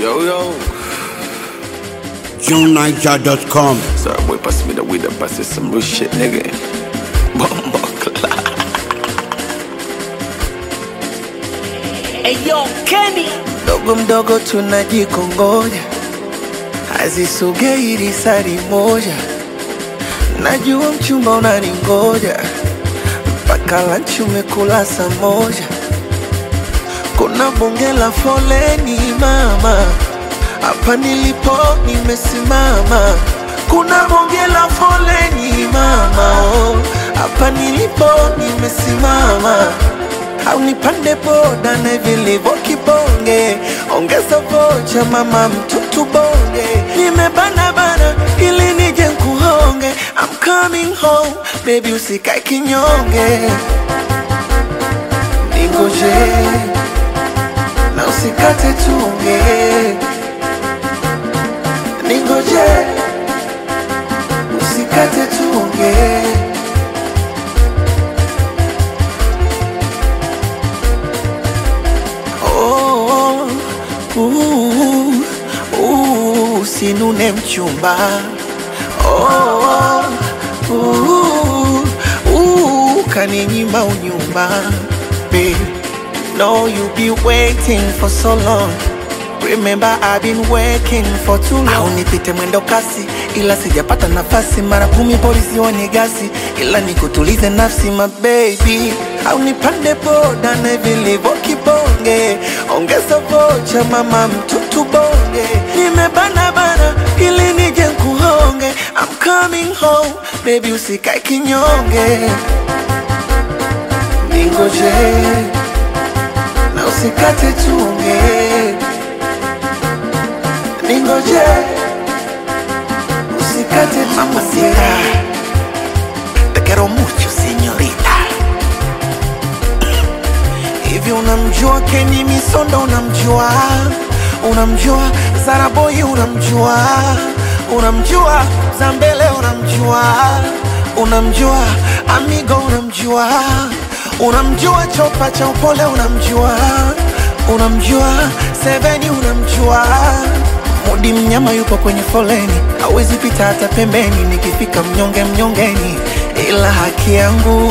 Yo, yo. JohnNiger.com. Sorry, boy, pass me the weed and pass it some real shit, nigga. Bomba clock. Eyo Kenny mdogo mdogo tunajikongoja, hazisogei risari moja. Najua mchumba unaningoja, mpaka lanchi umekula saa moja. Kuna bonge la foleni mama, hapa nilipo nimesimama. Kuna bonge la foleni mama, oh, hapa nilipo nimesimama au nipande boda na vilivyo kibonge, ongeza vocha mama mtutu bonge, nimebana bana ili nije nkuhonge, I'm coming home baby, usikae kinyonge, ningoje na usikate tunge, ningoje usikate tunge. Oh, uh, uh, usinune mchumba oh, uh, uh, kaninyima unyumba Babe, no you be waiting for so long Remember I've been working for too long. Au nipite mwendo kasi ila sijapata nafasi, mara kumi polisi wanigasi, ila nikutulize nafsi my baby. Au nipande boda na vilivyo kibonge, ongeza vocha mama mtutu bonge, nimebana bana ili nije nkuhonge, I'm coming home baby, usikae kinyonge, ningoje na usikate tunge ningoje usikate mamacita te quiero mucho señorita hivi unamjua Kenny Misondo unamjua unamjua Zaraboy unamjua unamjua Zambele unamjua unamjua Amigo unamjua unamjua Chopa cha upole unamjua unamjua Seveni unamjua Mudi mnyama yupo kwenye foleni, hawezi pita hata pembeni. Nikifika mnyonge mnyongeni, ila haki yangu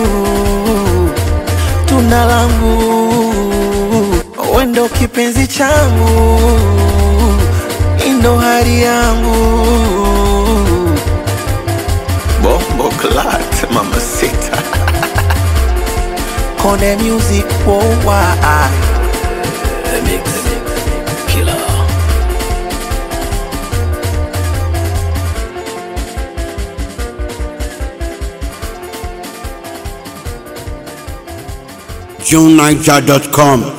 tunda langu, wendo kipenzi changu, indo hari yangu Bomba clock, mama sita. Kone music worldwide. The mix. Killer. JohnNiger.com.